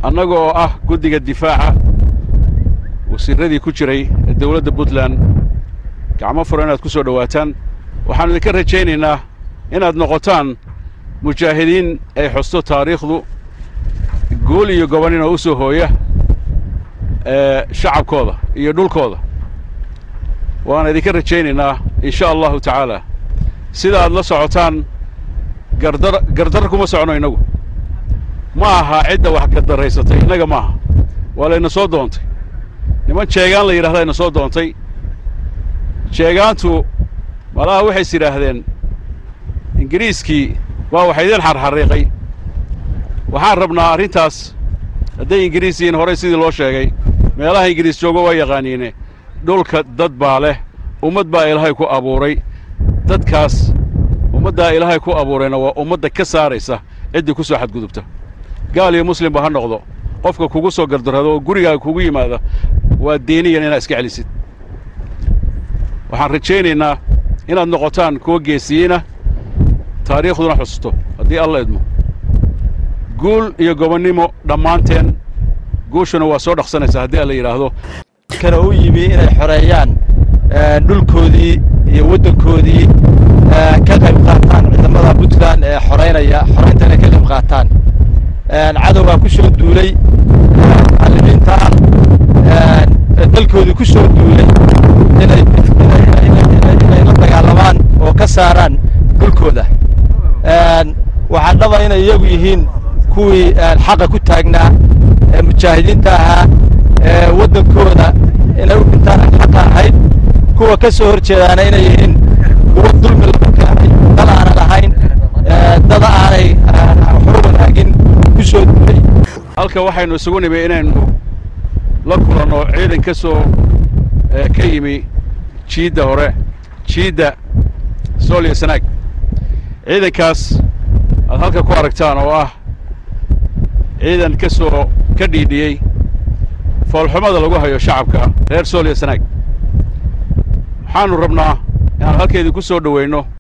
annaga oo ah guddiga difaaca wasiirradii ku jiray ee dawladda puntland gacmo furo inaad ku soo dhowaataan waxaannu idinka rajaynaynaa inaad noqotaan mujaahidiin ay xusto taariikhdu guul iyo gobonnina u soo hooya ee shacabkooda iyo dhulkooda waana idinka rajaynaynaa in sha allahu tacaala sida aad la socotaan gardar gardar kuma socono innagu ma aha cidda wax gardaraysatay innaga ma aha waa layna soo doontay niman jeegaan la yidhahdaa ina soo doontay jeegaantu malaha waxays yidhaahdeen ingiriiskii waa waxa idin xarxariiqay waxaan rabnaa arrintaas hadday ingiriis yihiin horey sidii loo sheegay meelaha ingiriis joogo waa yaqaaniine dhulka dad baa leh ummad baa ilaahay ku abuuray dadkaas ummaddaa ilaahay ku abuurayna waa ummadda ka saaraysa ciddii ku soo xadgudubta gaal iyo muslimba ha noqdo qofka kugu soo gardarrado oo gurigaaga kugu yimaada waa diiniyan inaad iska celisid waxaan rajaynaynaa inaad noqotaan kuwa geesiyiina taariikhduna xususto haddii alla idmo guul iyo gobonnimo dhammaanteen guushuna waa soo dhaqsanaysaa haddii alla yidhaahdo kana u yimi inay xoreeyaan dhulkoodii iyo waddankoodii ka qayb qaataan ciidamada puntland ee xoraynaya xoraynta inay ka qayb qaataan cadowgaa ku soo duulay mucallimiintaan dalkoodii ku soo duulay inay inay la dagaalamaan oo ka saaraan dhulkooda waxaa dhaba inay iyagu yihiin kuwii xaqa ku taagnaa ee mujaahidiinta ahaa ee waddankooda inay u dhintaan aan xaqa ahayd kuwa ka soo hor jeedaana inay yihiin kuwa dulmi lagu keenay dad aanan ahayn dad aanay waxba wanaagin ku soo duulay halka waxaynu isugu nimi inaynu la kulanno ciidan ka soo ka yimi jiidda hore jiidda sool iyo sanaag ciidankaas aad halka ku aragtaan oo ah ciidan ka soo ka dhiidhiyey foolxumada lagu hayo shacabka reer sool iyo sanaag waxaannu rabnaa inaan halkeedii ku soo dhowayno